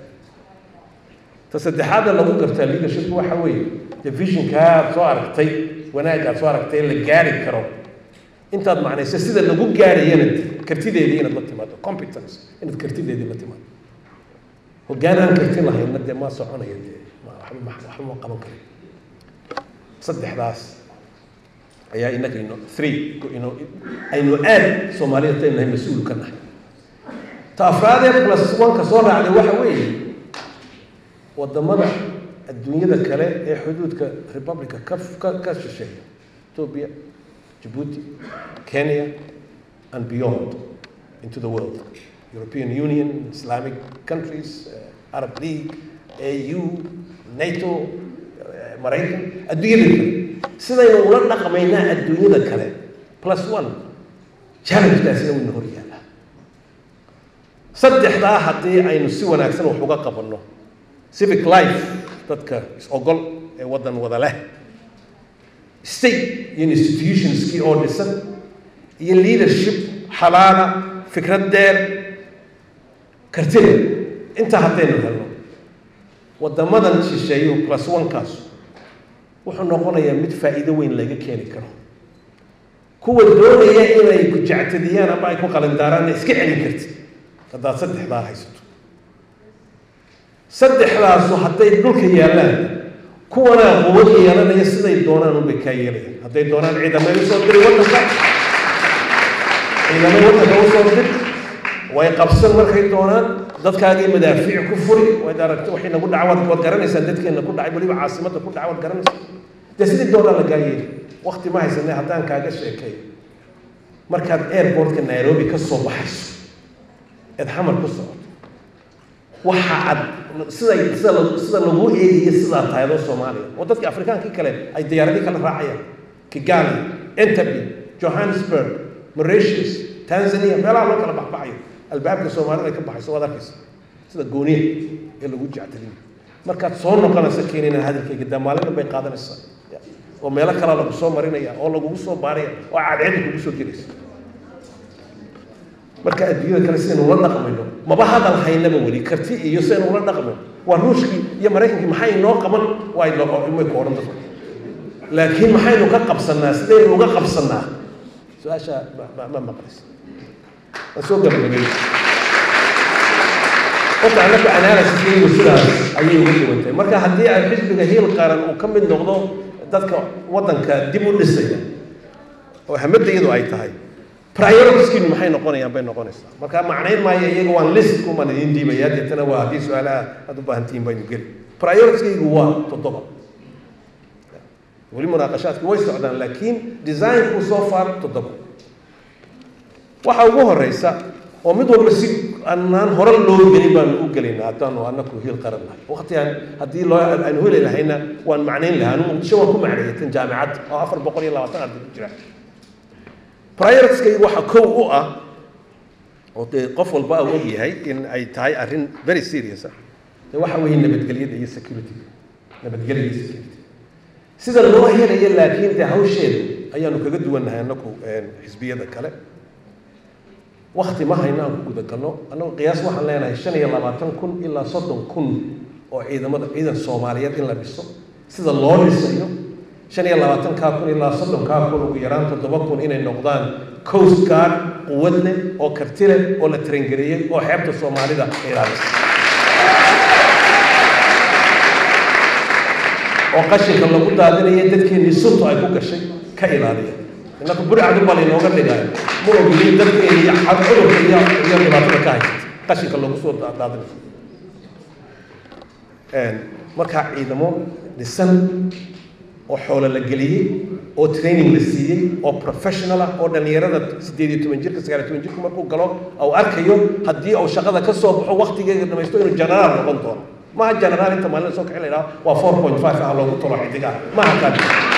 ta saddexaadna lagu gartaa leadership waxa weeye dee visionkaa aad soo aragtay wanaag aad soo aragtay la gaari karo intaad macnayso sida lagu gaarayana kartideedii inaad la timaado competence inaad kartideedii la timaado hoggaan aan karti lahayna dee ma soconaya dee waxba waxba ma qaban karo saddexdaas ayaa inaga ino three ino aynu aad soomaalida taynu nahay mas-uul ka nahay ta afraadee plus one-ka soo raacday waxa weeye wadamada adduunyada kale ee xuduudka republica ka ka ka shisheeya ethiopia Djibouti, Kenya, and beyond into the world. European Union, Islamic countries, uh, Arab League, AU, NATO, uh, Maraykan, adduunyada kale sidaynu ula dhaqmaynaa adduunyada kale plus one challengekaasina wayna hor yaallaa saddexdaa haddii aynu si wanaagsan wax uga qabanno civic life dadka is-ogol ee waddan wada leh state iyo institutionskii oo dhisan iyo leadership xalaala fikrad dheer kartida intaa haddaynu helno waddamadan shisheeyo plus one-kaas wuxuu noqonayaa mid faa'iido weyn laga keeni karo kuwa doonaya inay ku jectadiyaan ama ay ku qalindaaraanna iska celin kartid haddaad saddexdaa haysato saddexdaasu hadday dhulka yaallaan kuwana quwad yeelanaya siday doonaan unbay kaa yeelayaan hadday doonaan ciidamay usoo diri waddanka ciidamay waddanka usoo dir way qabsan markay doonaan dadkaagii madaafiic ku furi waad aragta waxay nagu dhaca waad waad garanaysaan dadkeena ku dhacay weliba caasimadda ku dhaca waad garanaysaa dee sidii doonaa lagaa yeeli wakti ma haysanay haddaan kaaga sheekay markaad airportka nairobi ka soo baxayso eed xamar ku socoto waxa ad siday sida sida lagu eegayo sidaa tahay adoo soomaaliya oo dadkii afrikaankii kale ay diyaaradii kala raacayaan kigali entebbe johannesburg mauritius tanzania meelaha loo kala baxbaxayo albaabka soomaalida ay ka baxayso waad arkaysa sida gooniya ee lagu jectaliyo markaad soo noqonaysa keenina hadalkayga daa maalin dhan bay qaadanaysaa oo meelo kalea lagu soo marinaya oo lagugu soo baaraya oo cadceeda kugu soo gelaysa marka adduunyada kale sidaynu ula dhaqmayno maba hadal haynaba weli karti iyo sidaynu ula dhaqmo waa ruushkii iyo maraykankii maxay inoo qaban way may ku odhan dadku laakiin maxaynu ka qabsanaa sidaynu uga qabsanaa su-aasha ma maqlaysa waan soo gabagabay horta annaku analysiskaygu sidaas ayay uga duwantahay marka haddii ay xisbiga hiil qaran uu ka mid noqdo dadka waddanka dib u dhisaya oo hamadayadu ay tahay prioritiskiinu maxay noqonayaan bay noqonaysaa marka macnayn maayo iyaga waan list kuman idiin dhiibaya deetana waa haddii su-aalaha aad u baahantihiin baynu geli prioritiskaygu waa toddoba weli munaaqashaadki way socdaan laakiin designku soo far toddoba waxa ugu horeysa oo mid walba si anaan hore loo gelin baanu u gelaynaa haddaanu anaku hiil qaran nahay waqtigan haddii loo aanu heli lahayna waan macnayn lahaa anu muqdisho waan ku macneeyay tan jaamicadda oo afar boqol iyo labaatan arday ku jira prioritieskaygu waxa kow u ah oo dee qof walba uu og yahay in ay tahay arrin very serious ah dee waxa weeye nabadgelyada iyo security nabadgelyada iyo security sida loo helayo laakiin dee hawsheeda ayaanu kaga duwannahay anaku xisbiyada kale wakti ma hayno aan ku guda galno annagu qiyaas waxaan leenahay shan iyo labaatan kun ilaa soddon kun oo ciidamada ciidan soomaaliyeed in la dhiso sida loo dhisayo shan iyo labaatankaa kun ilaa soddonkaa kun ugu yaraan toddoba kun inay noqdaan coast guard quwad leh oo karti leh oo la tarangareeyey oo xeebta soomaalida ilaalisa oo qashinka lagu daadinaya dadkeennii suntu ay ku gashay ka ilaaliya innaku burcad ubal inooga dhigaayo ma ogolin dadkeeni iyo cudurka iyo iyo dhibaatada ka haysata qashinka lagu soo daadinayo markaa ciidamo dhisan oo xoolo la geliyey oo training la siiyey oo professional ah oo dhallinyarada siddeed iyo toban jirka sagaal iyo toban jirka markuu galo au arkayo haddii uu shaqada ka soo baxo waktigeega dhamaysto inuu generaal noqon doono maaha generaal inta maalin soo kixi la yidhaha waa four point five ah loogu tolo xidiga maaha kan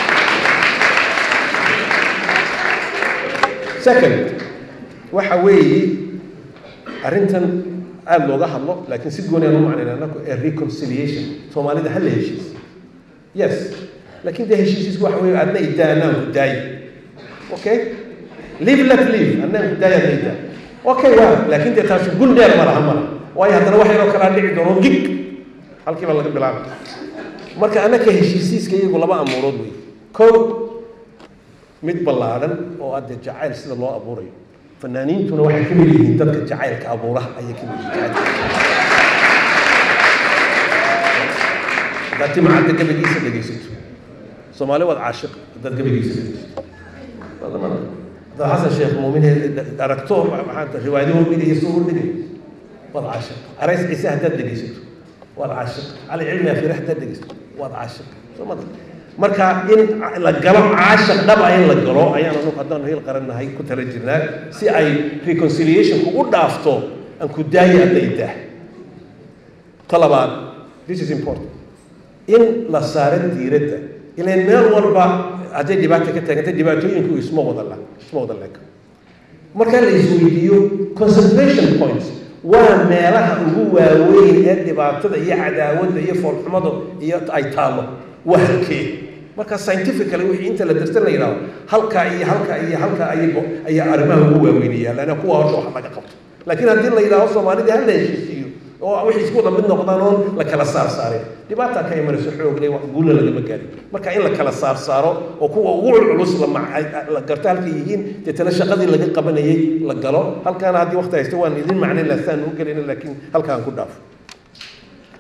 second waxa weeye arrintan aada looga hadlo laakiin si gooni aan u macnayna annaku ee reconciliation soomaalida ha la heshiis yes laakiin dee heshiisiisku waxa weeye adna idaa anaan ku daayi okay live let live anaan ku daayi adna idaa okay waa laakiin dee taasi gun dheer ma laha mala waayo haddana wax yaroo kalaa dhici doono gig halkiiba laga bilaaba marka annaka heshiisiiska iyagu laba amuurood wey kow mid ballaadhan oo adde jacayl sida loo abuurayo fanaaniintuna waxay ka mid yihiin dadka jacaylka abuuraha ayay ka mid yihiin haddaad timacadda gabagiisa dhegaysato soomaali waad caashiq haddaad gabagiisa dhegaysato haddaad xasan sheekh muumin aragto maxaa riwaayado hordhigaya soo hordhigay waad caashiq arays ciise haddaad dhegaysato waad caashiq cali cilmi afire haddaad dhegaysato waad caashiq soo mada marka in la galo caashaq dhaba in la galo ayaan anagu haddaanu hiil qarannahay ku tala jirnaa si ay reconciliationku u dhaafto aan ku daayi adda idaah ta labaad this is important in la saaro diiradda ilaan meel walba hadday dhibaata ka taagantay dhibaatooyinku isma wada la isma wada leeka marka la isweydiiyo concentration points waa meelaha ugu waaweyn ee dhibaatada iyo cadaawadda iyo foolxumada iyo ay taallo waa halkee marka scientifically wixii inta la darsan la yidhahdo halkaa iyo halkaa iyo halkaa ayay ayaa arrimaha ugu waaweynaya lana kuwa horta wax laga qabto laakiin haddii la yidhahdo soomaalida ha la heshiisiiyo oo wixii isku wada mid noqdaan oon la kala saar saarin dhibaataa ka imanayso xoogle wax guulna lagama gaarin marka in la kala saar saaro oo kuwa ugu culculus la garto halkay yihiin deetana shaqadii laga qabanayay la galo halkaana haddii waqti haysto waan idin macnayn laha saan u gelayna laakiin halkaan ku dhaafo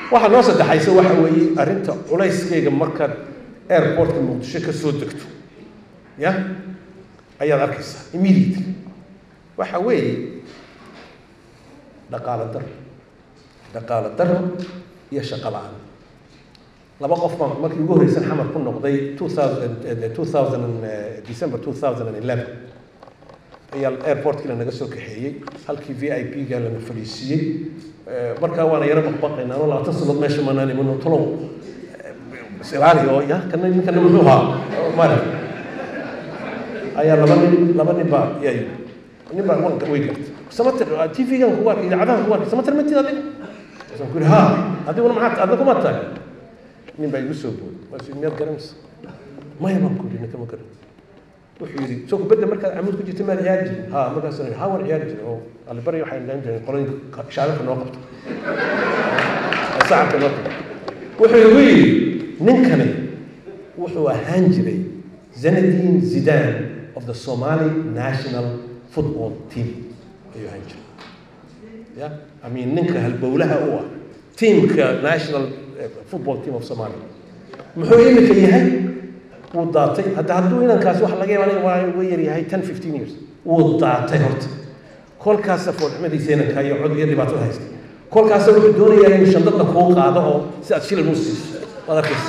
waxaa noo saddexaysa waxa weeye arrinta culayskeyga markaad airportka muqdisho ka soo degto ya ayaad arkaysaa immediately waxa weeye dhaqaalo daro dhaqaalo daro iyo shaqo la-aan laba qof baan markii ugu horreysan xamar ku noqday two thousand two thousand december two thousand and eleven ayaa airportkii lanaga soo kaxeeyey halkii v i p ga lana fadhiisiiyey markaa waana yaro baqbaqayna anoo labaatan sanood meesha manaan imano talow silaali oo ya kana ninkana muxuu ahaa mara ayaa laba nin laba nin baa yaa yimi nin baa wanka way gartay samatir t v gan kugu arkay idaacadahan kugu arkay samatir matid adiga waxaan ku yidhi ha adiguna maxaa adna kuma tahay nin baa igu soo booday waas miyaad garanaysa maya baan ku yidhi ninka ma garan wuxuu yidhi soo kubadda markaad camuud ku jirta maad ciyaari jirin ha markaasaan yidhi ha waan ciyaari jirin oo alibari waxay dhaan jireen qolooyinka shaababka noo qabta sacabka noo qabta wuxuu igu yidhi ninkani wuxuu ahaan jiray zanadin zidan of the somali national football team ayuu ahaan jiray ya i mean ninka halbowlaha u ah teamka national football team of somalia muxuu imika yahay wuu daatay hadda hadduu inankaasi waxa laga yaaba waa uga yar yahay ten fifteen years wuu daatay horta kolkaasa foolxumadiisa inankaa iyo cod iyo dhibaatada haysta kolkaasa wuxuu doonayaa inuu shandada kuu qaado oo si aad shilin u siiso waad arkaysa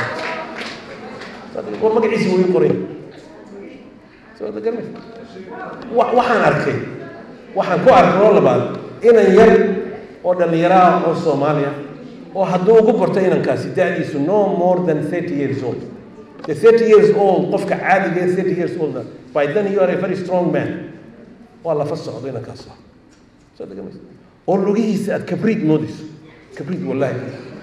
war magaciisi wuu ii qoray soo garmaysa waxaan arkay waxaan ku arkay oo labaad inan yar oo dhallinyaro ah oo soomaaliya oo hadduu ugu barto inankaasi da-diisu no more than thirty years old the thirty years old qofka caadiga ee thirty years old by then you are a very strong man waa lafa socdo inankaas ah soo degamaysa oo lugihiisa aad kabriid moodayso kabriid wallahi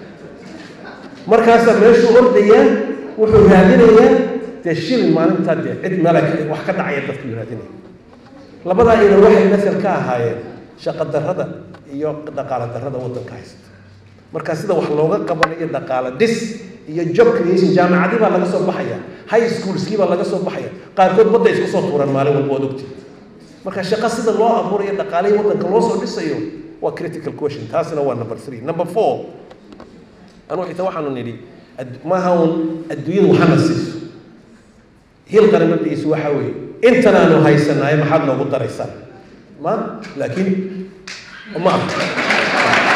markaasaa meeshuu ordayaa wuxuu raadinayaa dee shilin maalintaa dee cid meel wax ka dhacaya dadkuu raadinaya labadaa ina waxay masal ka ahaayeen shaqo darrada iyo dhaqaalo darrada waddanka haysta marka sida wax looga qabanayo dhaqaalo dhis iyo job creation jaamacadii baa laga soo baxaya high schoolskii baa laga soo baxaya qaarkood badda isku soo tuuraan maalin walba waad ogti marka shaqo sida loo abuurayo dhaqaalihii waddanka loo soo dhisayo waa critical question taasina waa number three number four anuu xitaa waxaanu nidhi maaha un adduunyadu waxana siiso hil qaramadiisu waxa weeye intan aanu haysanaay maxaad noogu daraysaan ma laakiin ma aha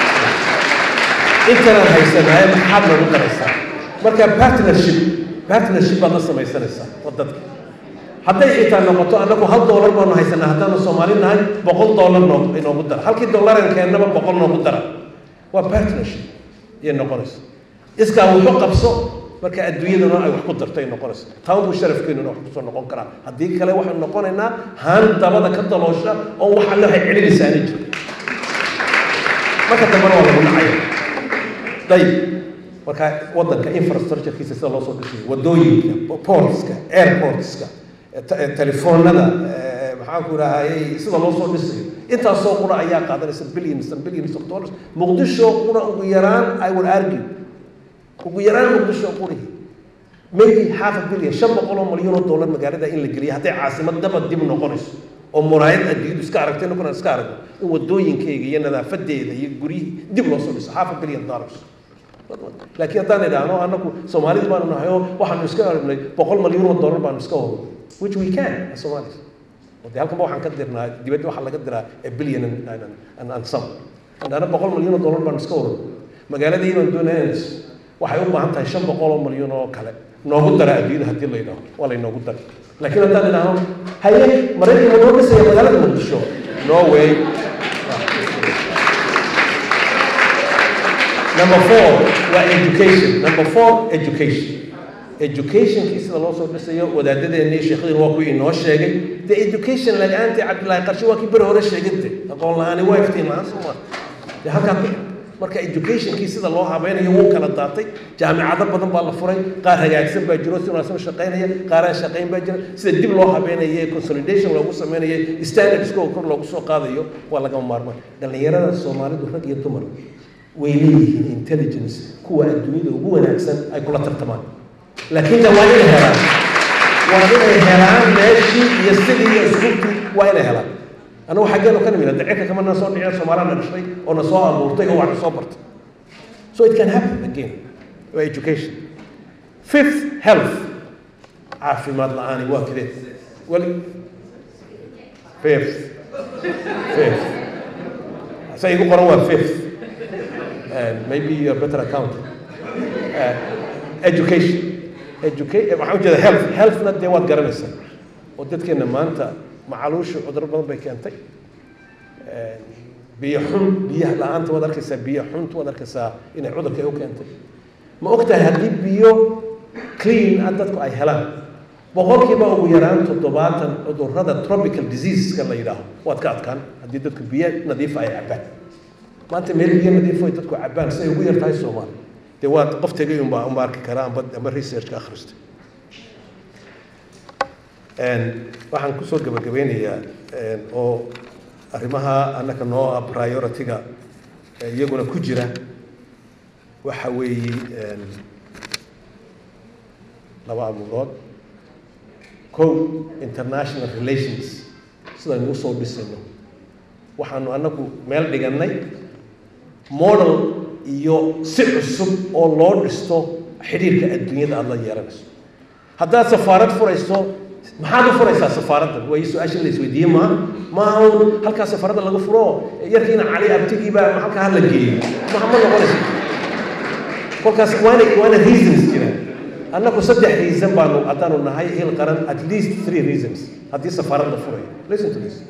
intanaan haysanaay maxaad noogu daraysaan marka partnership partnership baad la samaysanaysaa wadadka hadday xitaa noqoto annagu hal doolar baanu haysanaa haddaanu soomaali nahay boqol doolar noo inoogu dara halkii dollaran keennaba boqol noogu dara waa partnership ayay noqonaysa iskaa wuxu qabso marka adduunyaduna ay wax ku darto ay noqonayso taan buu sharafkeenuna wax kusoo noqon karaa haddii kale waxaynu noqonaynaa haan dabada ka daloosha oo wax alle waxay celinaysaa ana jiro marka dambena waa lagu dhacaya dayib marka waddanka infrastructurekiisa sida loo soo dhisayo wadooyinka portska airportska telefoonada maxaan ku idhaahayay sida loo soo dhisayo intaasoo qura ayaa qaadanaysa billions and billions of dollars muqdisho qura ugu yaraan i will argue ugu yaraan muqdisho qurihi maybe half a billion shan boqol oo malyan oo dollar magaalada in la geliyo hadday caasimad daba dib noqonayso oo muraayad adduunyadu iska aragtay inaguna iska aragno in wadooyinkeyga iyo nadaafadeeda iyo guryihii dib loo soo dhiso half a billion dollars laakiin haddaan idhaahno anagu soomaalida baanu nahay oo waxaanu iska aragnay boqol malyan oo dollar baanu iska wadno which we can as Somalis de halkanba waxaan ka dirnaa dibadda waxaa laga diraa a billion and, and, and some andana boqol malyan oo dollar baanu iska wadno magaaladii baan doonaya waxay u baahan tahay shan boqol oo malyan oo kale noogu dara adduunyada haddii la yidhaho waa laynoogu dara laakiin haddaan idhaahno haye maraykanka noo dhisaya magaalada muqdisho no way number four waa education number four education educationkii sida loo soo dhisayo wadaadadeennii sheekhdin waa kuwii inoo sheegay de education la-aantii cabdillaahi qarshe waa kii beri hore sheeginte aqoon la-aani waa iftiin la-aan sooma de halkaa ku marka educationkii sida loo habeynayo wuu kala daatay jaamicado badan baa la furay qaar hagaagsan baa jiro si wanaagsan u shaqaynaya qaar aan shaqayn baa jira sida dib loo habeynayo consolidation loogu sameynayo standardsko kor loogu soo qaadayo waa lagama maarmaan dhallinyarada soomaalidu rag iyo dumar way leeyihiin intelligence kuwa adduunyada ugu wanaagsan ay kula tartamaan laakiin de waa inay helaan waa inay helaan meeshii iyo sidii iyo iskuulkii waa inay helaan anagu xaggeenu ka nimid de cirka kama na soo dhicin soomaalaa na dhashay oo na soo abuurtay oo wax na soo bartay so it can happen again waa education fifth health caafimaad la-aani waa kadee weli fifth fifth sa igu qoran waa fifth and maybe you're better accountant uh, education educa- waxaan ujeeda health healthna dee waad garanaysaa oo dadkeena maanta macaluusha cuduro badan bay keentay biyo xun biyaha la-aanta waad arkaysaa biyo xunta waad arkaysaa inay cudurka u keentay ma ogtahay haddii biyo clean ah dadku ay helaan boqolkiiba ugu yaraan toddobaatan cudurrada tropical diseaseska la yidhaaho waad ka adkaan haddii dadku biyo nadiifa ay cabaan maanta meel biyo nadiifo ay dadku cabaan si ay ugu yar tahay soomaali dee waad qof tegay unbaa uma arki karaa amba amba researchka akhristay waxaan kusoo gabagabeynayaa oo arrimaha annaka noo ah priority-ga iyaguna ku jira waxa weeye laba abuurood kow international relations sidaynu usoo dhisayno waxaanu annagu meel dhigannay model iyo si cusub oo loo dhisto xidhiirka adduunyada aada la yeelanayso haddaad safaarad furayso maxaad u furaysaa safaaradda way su-aasha la isweydiiye maa maaha un halkaa safaaradda laga furo yarkiina cali abtigiiba halkaa hala geeyo ma ma noqonayso kolkaas waana waana reasons jiraan annagu saddex reason baanu haddaanu nahay hil qaran at least three reasons haddii safaarad la furayo listen to this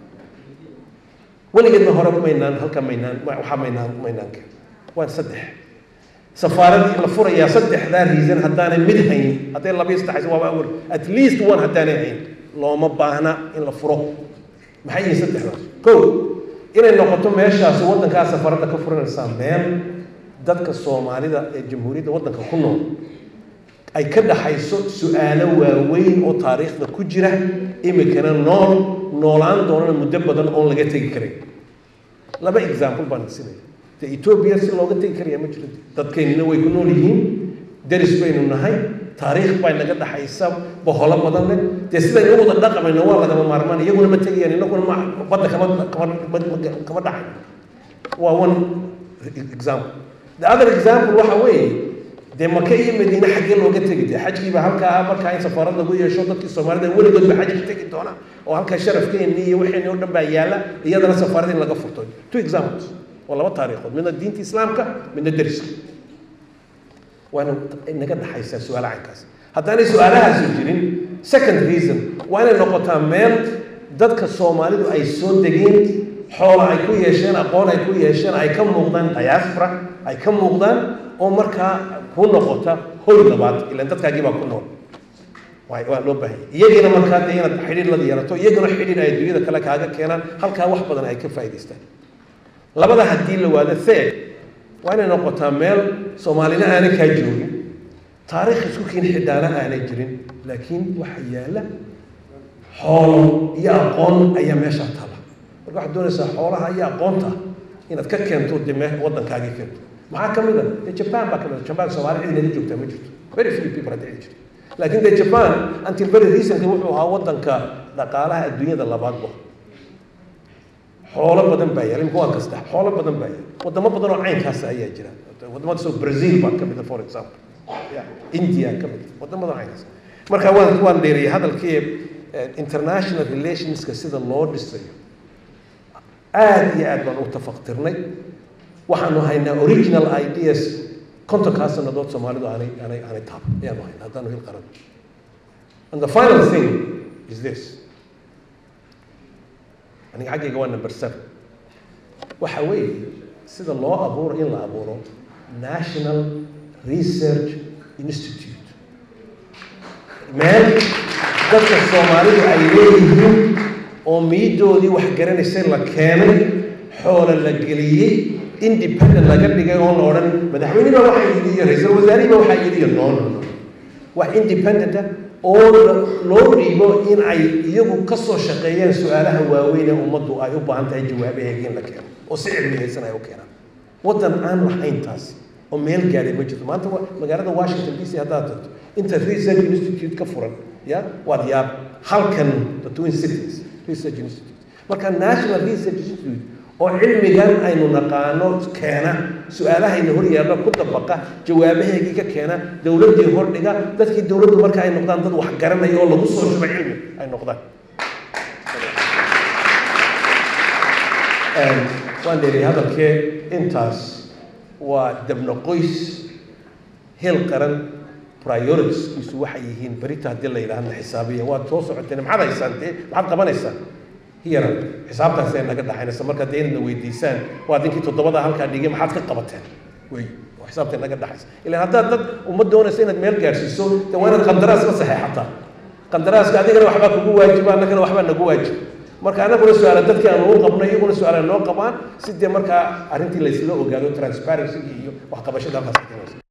weligeedna hore maynaan halka maynaan waxaa maynaan maynaan keen waa saddex safaaradii la furayaa saddexdaa reason haddaanay mid hayn hadday labiyo saddex waaba awal at least one haddaanay hayn looma baahna in la furo maxay yihiin saddexdaas kow inay noqoto meeshaasi waddankaa safaaradda ka furanaysaa meel dadka soomaalida ee jamhuuriyadda waddanka ku nool ay ka dhaxayso su-aalo waaweyn oo taariikhda ku jira imikana nool noolaan doonana muddo badan oon laga tegi karin laba example baan sinaya de etoobiya si looga tegi karaya ma jiro dadkeennina way ku nool yihiin deris baynu nahay taariikh bay naga dhaxaysa boholo badan leh dee sidaynu u wada dhaqamayno waa lagama maarmaan iyaguna ma tegayaan inaguna ma badda kama kama kama dhaxay waa one example the other example waxa weeye dee maka iyo madiine xaggee looga tegi dee xajkiiba halkaa markaa in safaarad lagu yeesho dadkii soomaalida weligoodba xajka tegi doona oo halkaa sharafkeenni iyo waxeenni oo dhan baa yaalla iyadana safaarad in laga furto two examples waa laba taariikhood midna diinta islaamka midna deriska waana inaga dhaxaysaa su-aala caynkaas haddaanay su-aalahaasi jirin second reason waa inay noqotaa meel dadka soomaalidu ay soo degeen xoola ay ku yeesheen aqoon ay ku yeesheen ay ka muuqdaan diaspora ay ka muuqdaan oo markaa ku noqota hoy labaad ilan dadkaagii baa ku nool waa loo baahanya iyagiina markaa dee inaad xidhiir la yeelato iyaguna xidhiir ay adduunyada kale kaaga keenaan halkaa wax badan ay ka faa'idaystaan labada haddii la waado third waa inay noqotaa meel soomaalina aanay kaa joogin taariikh isku kiin xidhaana aanay jirin laakiin waxa yaalla xoolo iyo aqoon ayaa meeshaa taala marka waxaad doonaysaa xoolaha iyo aqoonta inaad ka keento dee me waddankaagii keento maxaa ka mid a dee japan baa ka mid a japan soomaali cid inala joogtaa ma jirto very few people hadda cid jirto laakiin dee japan until very recently wuxuu ahaa waddanka dhaqaalaha adduunyada labaadba xoolo badan baa yaala imika waa kasta xoolo badan baa yaala wadamo badan oo caynkaas ayaa jira wadamada soo brazil baa ka mid a for example india ka mid wadamada caynkaas marka waan waan dheeriyay hadalkii international relationska sida loo dhisayo aad iyo aad baan u tafaqtirnay waxaanu haynaa original ideas kontonkaa sanadood soomaalidu aanay aanay aanay taab ayaanu haynaa haddaanu hil qaran and the final thing is this aniga xaggayga waa number seven waxa weeye sida loo abuuro in la abuuro national research institute meel dadka soomaalidu ay leeyihiin oo miidoodii wax garanaysay la keenay xoola la geliyey independent laga dhigay oon la odhan madaxweyniba waxaa yidhi iyo ra-iisul wasaarihiba waxaa yidhi iyo no no no wax independent ah oo loo dhiibo in ay iyagu ka soo shaqeeyaan su-aalaha waaweyn ee ummaddu ay u baahan tahay jawaabaheega in la keeno oo si cilmiyeysan ay u keenaan waddan aan lahayn taasi oo meel gaadhay ma jirto maanta magaalada washington d c haddaad tagto inta research institute ka furan ya waad yaab halkan the twin cities research institute marka national research institute oo cilmigan aynu naqaano keena su-aalahayna hor yaalla ku dabaqa jawaabaheegii ka keena dowladdii hordhiga dadkii dowladdu marka ay noqdaan dad wax garanaya oo lagu soo shuba cilmi ay noqdaan waan dheeriy hadalkee intaas waa dabna qoys hel qaran prioritiskiisu waxay yihiin berita haddii la yidhaahna xisaabiya waad soo socoteen maxaad haysaan dee maxaad qabanaysaan hiyara xisaabtaas ay naga dhaxaynaysa marka dee inadna weydiisaan waa dinkii toddobada halkaa dhigay maxaad ka qabateen wey waa xisaabta naga dhaxaysa ilaan haddaad dad uma doonaysa inaad meel gaadhsiiso dee waa inaad qandaraas la saxeexataa qandaraaska adigana waxbaa kugu waajiba annagana waxbaa nagu waajib marka annaguna su-aala dadkii aanu u qabno iyaguna su-aala noo qabaan si dee markaa arrintii laysla ogaado transparency iyo waxqabashada halkaas ka timaysa